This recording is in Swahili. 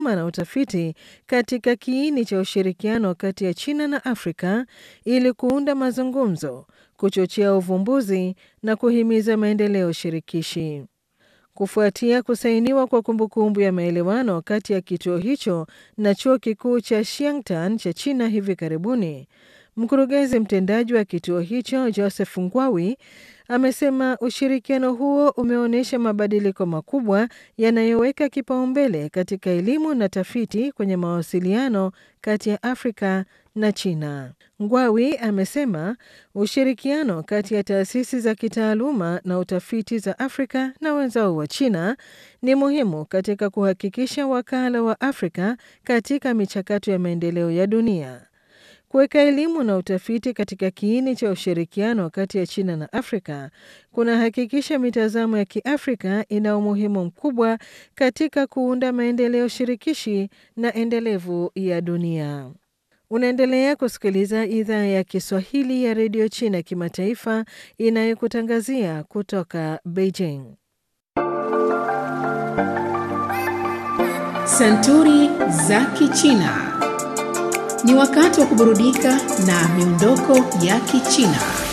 na utafiti katika kiini cha ushirikiano kati ya China na Afrika ili kuunda mazungumzo, kuchochea uvumbuzi na kuhimiza maendeleo shirikishi. Kufuatia kusainiwa kwa kumbukumbu ya maelewano kati ya kituo hicho na chuo kikuu cha Xiangtan cha China hivi karibuni, mkurugenzi mtendaji wa kituo hicho Joseph Ngwawi amesema ushirikiano huo umeonyesha mabadiliko makubwa yanayoweka kipaumbele katika elimu na tafiti kwenye mawasiliano kati ya Afrika na China. Ngwawi amesema ushirikiano kati ya taasisi za kitaaluma na utafiti za Afrika na wenzao wa China ni muhimu katika kuhakikisha wakala wa Afrika katika michakato ya maendeleo ya dunia. Kuweka elimu na utafiti katika kiini cha ushirikiano kati ya China na Afrika kunahakikisha mitazamo ya Kiafrika ina umuhimu mkubwa katika kuunda maendeleo shirikishi na endelevu ya dunia. Unaendelea kusikiliza idhaa ya Kiswahili ya redio China kimataifa inayokutangazia kutoka Beijing. Santuri za Kichina. Ni wakati wa kuburudika na miondoko ya Kichina.